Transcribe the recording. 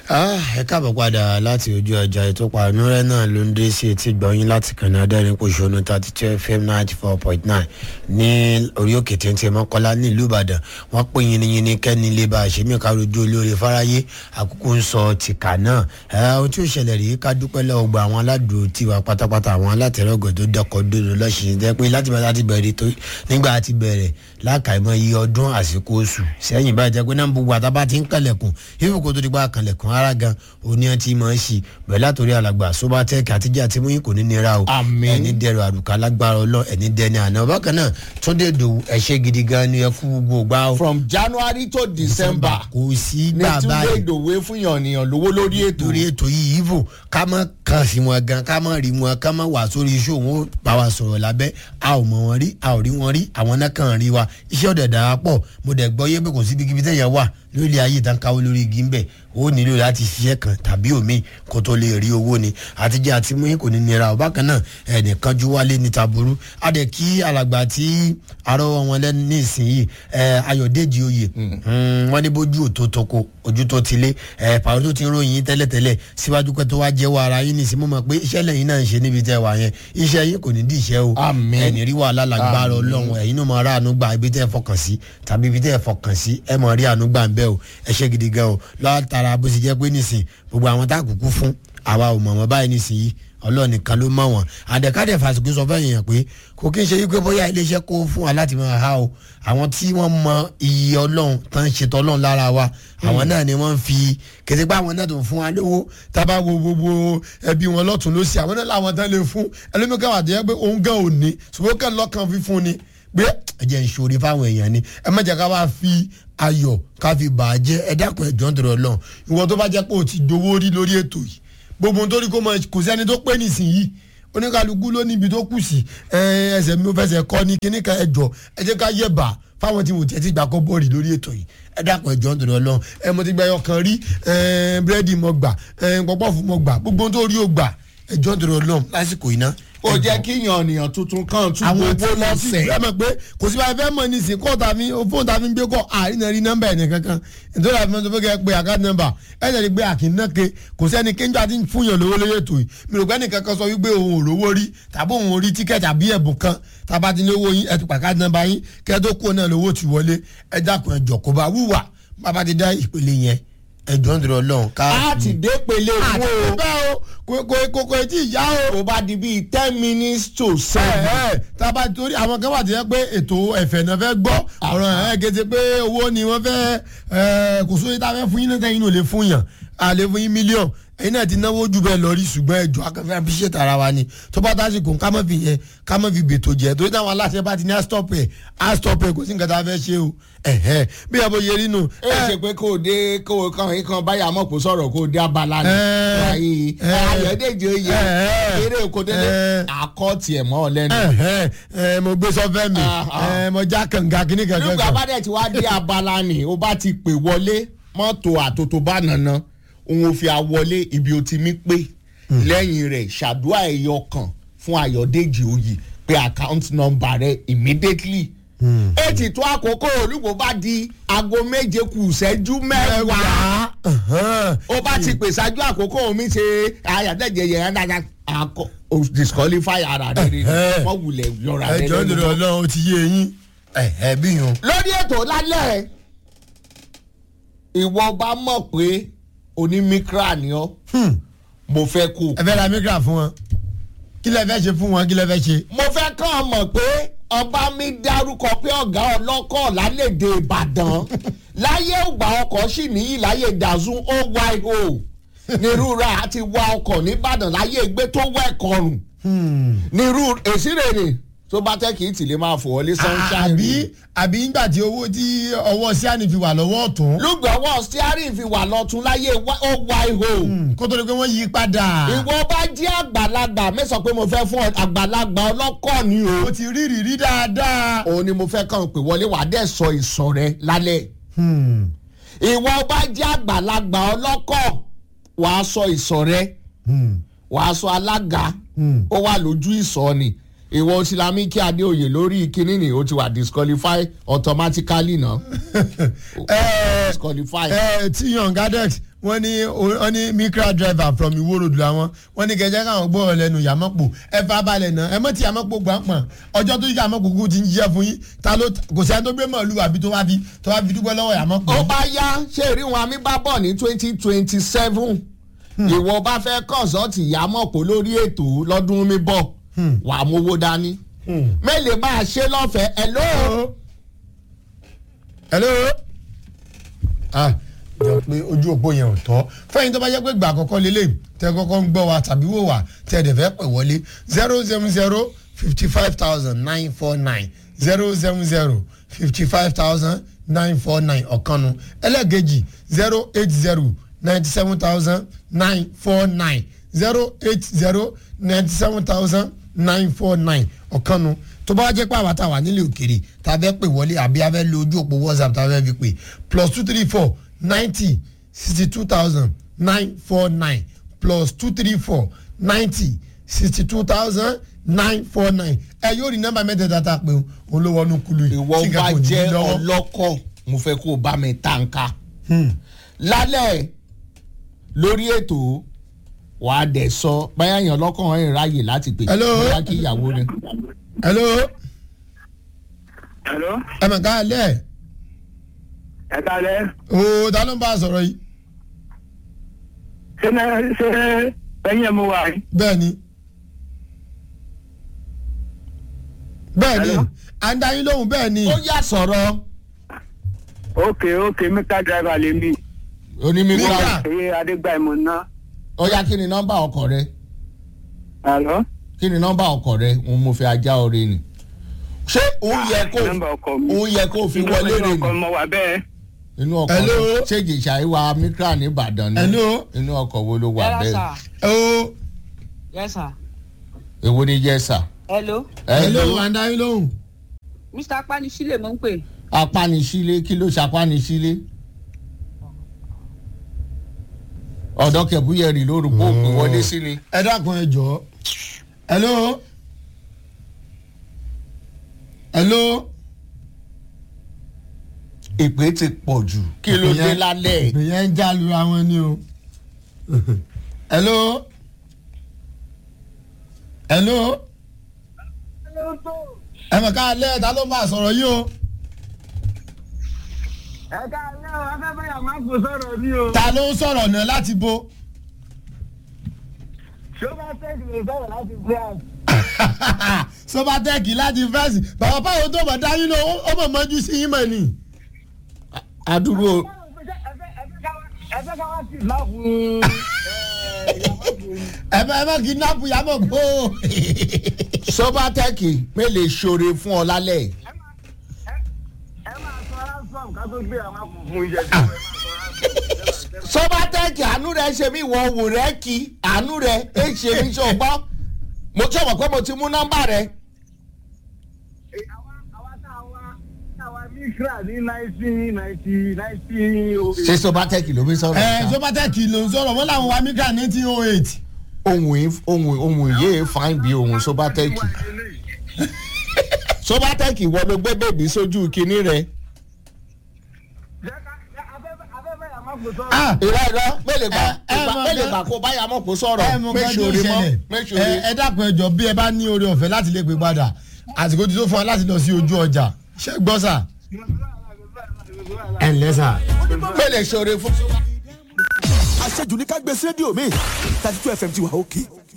ẹ káàbọ̀ padà láti ojú ọjà ètò pàánúrẹ́ náà ló ń dé sí etí gbọ̀nyìn láti kànáà dẹ́rìn pòṣónú thirty two fm ninety four point nine ní orí òkè téńté mọ́kọ́lá nílùú ìbàdàn wọ́n pè yínníyínní kẹ́ni lè bá àṣemí karojú olóore fáráyé àkókò ń sọ tìkà náà ẹ ohun tí ó ṣẹlẹ̀ rí ká dúpẹ́ lọ́wọ́ gba àwọn aládùúgbò tiwa pátápátá àwọn alátẹ̀rọ̀gọ̀ tó dọkọ̀ dòdò lọ́sìn jẹ́ pé láti bá láti bẹ̀rẹ̀ tó nígbà tí bẹ̀rẹ̀ lákàìmọ̀ iye ọdún àsìkò oṣù sẹ́yìn báyìí jẹ́ pé náà gbogbo àtàbà ti ń kànlẹ̀kùn ìfowópamọ́ tó ti gbà kànlẹ̀kùn ara gan òní ẹ ti máa ń ṣì bẹ̀rẹ̀ látòrí alàgbà sobatec àtijọ́ àti mú yín kò ní nira o Àmín. ẹni dẹrọ àrùkà lágbára ọlọ ẹni dẹni àná bákan náà túndé dòwú ẹṣẹ gidi gan ni ẹ kú gbogbo gbà o. from january to december kò sí ní gbà túnde báyìí ìdòwe fún yànnìyàn lówó lórí ètò torí ètò yìí ivo ká mọ kàn sí wọn gan ká mọ rí wọn ká mọ wà sórí iṣẹ́ òun ó bá wa sọ̀rọ̀ lábẹ́ a ò mọ̀ wọn rí a ò rí wọn rí àwọn náà kàn rí wa iṣẹ́ ọ̀dẹ̀ dàá pọ̀ mo dẹ̀ gbọ́ yé pé kò sí ibikíbi tẹ̀yẹ̀ wà lórí ayé ìtàn káwọ́ lórí igi ńbẹ̀ ó nílò láti ṣiṣẹ́ kan tàbí òmíì kó tó lè rí owó ni àtijọ́ àti mú kò ní nira ọba kan náà ẹnìkan ju wálé ní taburú a dẹ̀ kí alàgbà tí arọ́wọ́ wọn lẹ́nu ní ìsinyìí ẹ, ayọ̀dèjì oyè Mm, wọ́n ní bójú òtó toko ojú tó ti lé ẹ, pàrọ̀ tó ti ń ròyìn tẹ́lẹ̀tẹ́lẹ̀ síwájú pé tó wá jẹ́wọ́ ara yín nìsín mo mọ̀ pé iṣẹ́ lẹ́yìn náà ń ṣe níbi tẹ́ wà yẹn iṣẹ́ yín kò ní dí iṣẹ́ o Àmín. ẹni rí wàhálà lágbára ọlọ́run ẹ̀yin náà máa ráàánú gbà ibi tẹ́ ẹ fọkàn sí tàbí ibi tẹ́ ẹ fọkàn sí ẹ mọ̀ rí àánú gbà ń bẹ́ o ẹ ṣe gidi gan o látara bó ṣe jẹ́ pé nísìn gbogbo àwọn tá a kúkú fún àwa ò mọ̀ wọ́n báyìí nísìnyí ọlọ́run nìkan ló mọ̀ wọ́n àdẹ̀kádẹ̀ fàṣùkú sọ fẹ́yìn yẹn pé kò kí n ṣe wípé bóyá iléeṣẹ́ kó fún wa láti máa há o àwọn tí wọ́n mọ iye ọlọ́run tán ń ṣètò ọlọ́run lára wa àwọn náà ni wọ́n ń fi kété pé àwọn náà tó ń fún wa lówó tábà wo gbogbo ẹbí wọn lọ́tún lọ́sì àwọn náà làwọn tán lè fún ẹlẹ́mìkan wà tó yẹ pé òun gan ò ní ṣùgbọ́n kàn lọ́kàn fífún ni pé ẹ̀jẹ̀ ìṣòro fáwọn èèyàn ni ẹ má jẹ́ ká wá fi ayọ̀ ká fi bà á jẹ́ ẹ dákun ẹ̀jọ̀ ń tọrọ lọ́n ìwọ tó bá jẹ́ pé o ti dowó rí lórí ètò yìí gbogbo nítorí kó mọ kò sẹ́ni tó pé nísìnyí oníkàlùkù ló níbi tó kù sí ẹ, ẹsẹ̀ mi ò fẹsẹ̀ kọ́ ni kíní kan ẹjọ́ ẹ jẹ́ ká yẹ̀ bá fáwọn tí mo tẹ̀ ti gbà kọ́ bọ́ọ̀lì lórí ètò yìí ẹ dákun ẹjọ́ ń tọrọ lọ́n ẹ mo ti gba ẹyọ kan rí ẹ, búrẹ́dì mo gbà ẹ, pọ́pọ́ọ̀fù mo gbà gbogbo ohun tó rí o gbà ẹjọ́ ń tọrọ lọ́n lásìkò iná ó jẹ́ kí yànnìyàn tuntun kan tún àwọn gbowó lọ́sẹ̀ ẹ mọ̀ pé kò sí báyìí fẹ́ mọ̀ ní ìsìn kọ́ tàbí fóònù tàbí ń gbé kọ́ àárín náà rí nọ́mbà ẹ̀ kankan nítorí àfi mọ́tò fẹ́ kẹ́ pé àkáàtì nọ́mbà ẹ̀ lè rí pé àkínáke kò sẹ́ni kéńjọ́ àti fún yàn lówó lóye ètò yìí mi rò pé ẹnìkan kan sọ wípé òun ò rówó rí tàbí òun ò rí tíkẹ́ẹ̀tì àbí ẹ̀bùn kan tàbá ti ní owó yín ẹ̀ tó pàkáàtì nọ́mbà yín kẹ́ tó kó náà lówó ti wọlé ẹ dákun ẹ jọ kó bá wúwà bàbá ti dá ìpele yẹn ẹ jọ ń dúró lọ́hùn ká. á ti dé pele àti wo bẹ́ẹ̀ o kò kò kò kò tí ì yá o tó bá di bíi ten minutes to seven ẹ tába torí àwọn kan wà tó yẹ pé ètò ẹ̀fẹ̀ náà fẹ́ gbọ́ ọ̀rọ̀ ẹ̀ gẹ́gẹ́ pé owó ni wọ́n fẹ́ ẹ kò sóye tá a fẹ́ fún yín náà tẹ́yìn náà lè fún yàn a lè fún yín mílíọ̀n ẹ̀yin náà ti náwó jù bẹ́ẹ̀ lọ rí ṣùgbọ́n ẹjọ́ akẹ́fẹ́ appreciate ara wa ni tó bá tásìkò ká má fi yẹn ká má fi bètò jẹ torí táwọn aláṣẹ bá ti ní astop ẹ̀ astop ẹ̀ kò sí nǹkan tá a fẹ́ ṣe o ẹ̀hẹ́ bí ẹ bó yẹ nínú. ẹ ṣe pé kó o dé kó o kàn yín kan báyà mọ̀ kó sọ̀rọ̀ kó o dé abala ni Ẹ, wáyé ẹ, ayọ̀dèjì oyè ẹ, eré oko dédé ẹ. àkọ́tì ẹ̀ mọ́ ọ lẹ́nu. ẹ̀hẹ́ ẹ̀ mo gbé sọfẹ́ mi Ah, ah. ẹ̀ mo já kànga kíní kankan nígbà kan. bá dẹ̀ ti wá dé abala ni o bá ti pè wọlé mọ́tò àtòtò bá nànà òun ò fi àwọlé ibi o ti mí pé lẹ́yìn rẹ̀ ṣàdúrà ẹ̀yọ kan fún ayọ̀dèjì oyè pé account number rẹ̀ immediately. ètì tó àkókò olùkó bá di aago méje kù ìṣẹ́jú mẹ́wàá ó bá ti pè ṣáájú àkókò mi ṣe ayàtẹ̀jẹ̀ yẹn dáadáa àkọ o disqualify ara rẹ̀ ni Ẹ̀hẹ́. wọ́n wulẹ̀ yọra rẹ̀ ẹjọ́ lẹ́nu lórí mọ́ ọlọ́run ó ti yé eyín ẹ̀hẹ́ bí yun. lórí ètò lálẹ́ ìwọ bá mọ̀ pé onímíkra ni ọ́ mo fẹ́ kú ẹ fẹ́ ra mikra fún wọn kí lẹ fẹ́ ṣe fún wọn kí lẹ fẹ́ ṣe. mo fẹ́ kàn án mọ̀ pé ọba mi dárúkọ pé ọ̀gá ọlọ́kọ̀ lálẹ́dẹ̀ ìbàdàn láyé ògbà ọkọ̀ sì níyì láyé dazun oyo nírúra àti wa ọkọ̀ nìbàdàn láyé gbé tó wẹ̀ kọrùn nírú èsì rèrè tó bá tẹ́ kì í tìlé máa fò wọlé sunshine àbí àbí nígbà tí owó tí ọwọ́ síánì fi wà lọ́wọ́ ọ̀tún lùgbọ́wọ́ steering fi wà lọ́tún láyé oyo. kó tó di pé wọ́n yí padà. ìwọ bá jẹ́ àgbàlagbà mẹ́sàn-án pé mo fẹ́ fún ọ àgbàlagbà ọlọ́kọ̀ ni o. o ti rí ìrírí dáadáa. òun ni mo fẹ́ kàn pé wọlé wàá dẹ̀ sọ ìsọ̀ rẹ lálẹ́. ìwọ bá jẹ́ àgbàlagbà ọlọ́kọ̀ wàá sọ ìsọ̀ rẹ wàá sọ alága ó wà lójú ìsọ̀ ni ìwọ Sílámíkì Adéoyè lórí kínní ni ó ti wà disqualify automatically náà. ẹ disqualify. ẹ tí yan gadex wọ́n ní wọ́n ní micra driver from Iwo Road làwọn wọ́n ní kẹjẹ káwọn gbọ́ lẹ́nu yàmọ́pò ẹ fà balẹ̀ náà ẹ mọ̀ tí yàmọ́pò gbà pọ̀n ọjọ́ tó yàmọ́pò kúkú ti ń jíṣẹ́ fún yín ta ló kò sí ẹni tó gbé mọ̀lú àbí tó wá fi tó wá fi dúpẹ́ lọ́wọ́ yàmọ́pò. ó bá yá ṣé èrí wọn àmì bá bọ̀ ní twenty twenty seven ìwọ bá fẹ́ kọ̀ǹsọ́ọ̀tì yàmọ̀pọ̀ lórí ètò lọ́dún mi bọ̀ wà á mówó dání mélòó bá a ṣe lọ́fẹ̀ẹ́ ẹ̀ lóò. hello ah jọ pé ojú òpó yẹn ò tọ́ fẹ́yìn tó bá jẹ́ pé gbà àkọ́kọ́ lélẹ̀ tẹ́ kọ́kọ́ ń gbọ́ wa tàbí wò wá tẹ́ ẹ̀dẹ̀ fẹ́ pè wọlé zero seven zero fifty five thousand nine four nine zero seven zero fifty five thousand nine four nine ọ̀kanu ẹlẹ́gẹ̀jì zero eight zero ninety seven thousand nine four nine zero eight zero ninety seven thousand nine four nine ọ̀kanu tó bá jẹ́ pé àwa tá a wà nílé òkèrè tá a fẹ́ pè wọlé àbí a fẹ́ lo ojú òpó whatsapp tá a fẹ́ fi pè plus two three four ninety sixty two thousand nine four nine plus two three four ninety sixty two thousand nine four nine ẹ yóò rí nọ́mbà mẹ́tẹ̀ẹ̀ta tá a pè òun ló wọnú kulu yìí ìwọ tí bá nǹkan kò ní í jẹ́ lọ́wọ́. ọlọ́kọ̀ mo fẹ́ kó o bá mi tànká lálẹ́ lórí ètò wà á dẹ̀ sọ báyà yàn lọ́kàn ẹ̀ ráyè láti pè Hello? bóyá kí ìyàwó rẹ̀. hello Hello, ẹ mọ̀ ká lẹ̀ ẹ kalẹ̀. o ta ló ń bá a sọ̀rọ̀ yìí Ṣé náà ṣé ẹyin ẹ̀ mo wà yìí? bẹ́ẹ̀ ni bẹ́ẹ̀ ni Hello? à ń dá yín lóhùn bẹ́ẹ̀ ni ó yà sọ̀rọ̀ Ok ok mẹ́ta driver lè mí. onímíkà Mika. Ṣé Adégbàmọ̀ ná? ó yá kí ni nọ́mbà ọkọ̀ rẹ Hello? kí ni nọ́mbà ọkọ̀ rẹ òun mo fi ajá ọrẹ ni ṣé òun yẹ kó Nọ́mbà ọkọ̀ mi. òun yẹ kó fi wọlé rẹ Nọ́mbà ọkọ̀ ni mo wà bẹ́ẹ̀. inú ọkọ̀ Hello? rẹ ṣé ìjìṣà ìwà mikra ní Ìbàdàn ni Hello? inú ọkọ̀ wo ló wà Hello, bẹ́ẹ̀ sir. o Yes, sir. èwo ni yẹ sà. Hello. hello à ń dá yín lóhùn Mr. Apanisile mo ń pè. apánisílé kí ló ṣapánisílé ọ̀dọ́ kẹ̀búyẹ̀rì lórúkọ òpè wọlé sí ni. ẹ dákun ẹ jọ hello hello ìpè ti pọ̀ jù kí ló dé lálẹ́ ìpè yẹn ń já lura wọn ni o hello hello ẹ mọ̀ ká lẹ́ ta ló ń bá a sọ̀rọ̀ yìí o Ẹ kalẹ̀ o, afẹ́fẹ́ yà máa kó sọ̀rọ̀ ní o. ta ló ń sọ̀rọ̀ náà láti bo Ṣé ó bá tẹ̀sí lè sọ̀rọ̀ láti France? sobatẹ́ẹ̀kì láti fẹ́ẹ̀sì bàbá báwo tó mọ̀ dá yín lọ ó mọ̀ mọ́jú sí yín mọ̀ ni. àdúgbò Ẹ fẹ́ ká wá sí ìmáàkùn ẹ bá ẹ bá kidnap yàmọ̀ gbó. sọ́bátẹ́kì mélòó ṣoore fún ọ lálẹ́ ẹ máa sọ ransom ká tó gbé àwọn akùn fún iṣẹ́ tí wọ́n máa sọ ransom. sọ́bátẹ́kì àánú rẹ̀ ṣe mí wọ wò rẹ̀ kí àánú rẹ̀ ẹ ṣe mí ṣe ọgbọ́n mo sọ̀rọ̀ pé mo ti mú nọ́mbà rẹ̀ Àwa àwa tá a wá tá a wá Mikra ní nineteen ninety nineteen ṣé sọ́bátẹ́kì ló fi sọ̀rọ̀ ẹ ṣá? sobatẹ́ẹ̀kì ló ń sọ̀rọ̀ wọ́n làwọn wa mika nineteen oh eight. ohun yìí- ohun ohun yìí fine bí ohun sọ́bátẹ́kì sọ́bátẹ́kì wọ́n ló gbé bèbí sójú kinní rẹ̀ ah ìrọ̀ ìrọ̀ mélòó gbà Ẹ- ẹ mọ̀ mélòó gan- gbà kó báyà mọ̀ kó sọ̀rọ̀ ẹ mọ̀ nǹkan tó méṣòre mọ́ ṣẹlẹ̀ méṣòre. ẹ ẹ dákun ẹ jọ bí ẹ bá ní oore ọ̀fẹ́ láti lè pè padà àsìkò tí tó fún wa láti lọ sí ojú ọjà ṣé gbọ́ sà. ẹ ǹlẹ́ sà. mélòó ṣoore fún. àṣejù ní ká gbé sí rédíò mi thirty two fm ti wà òkè